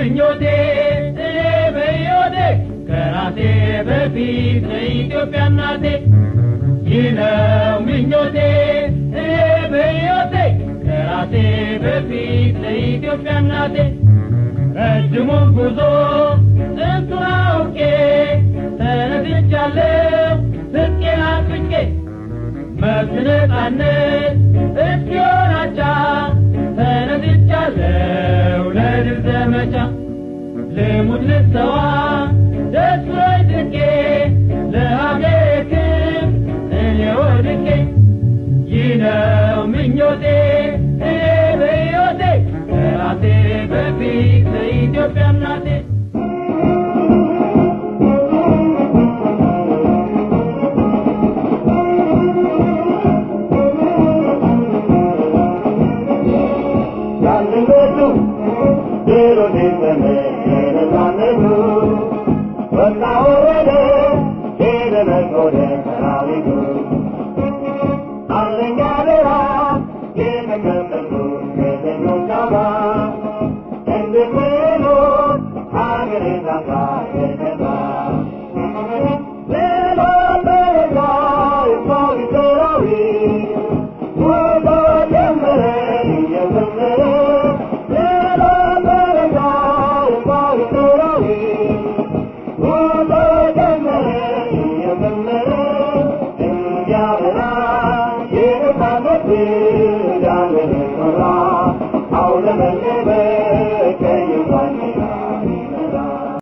ምኞቴ እኔ በሕይወቴ ከራሴ በፊት ለኢትዮጵያ እናቴ ይህ ነው ምኞቴ እኔ በሕይወቴ ከራሴ በፊት ለኢትዮጵያ እናቴ ረጅሙን ጉዞ ስንቱን አውቄ ተነስቻለሁ ስቄን አጥብቄ መብት ነፃነት እስኪሆን አቻ ተነስቻለሁ ለድል ዘመቻ ልሙት ልሰዋ ደስ ብሎኝ ስቄ ለሀገሬ ክብር እኔ ወድቄ ይህ ነው ምኞቴ እኔ በሕይወቴ ከራሴ በፊት ለኢትዮጵያ እናቴ ያንነቱ ድሮ ሊዘመር ነፃነቱ ወጣ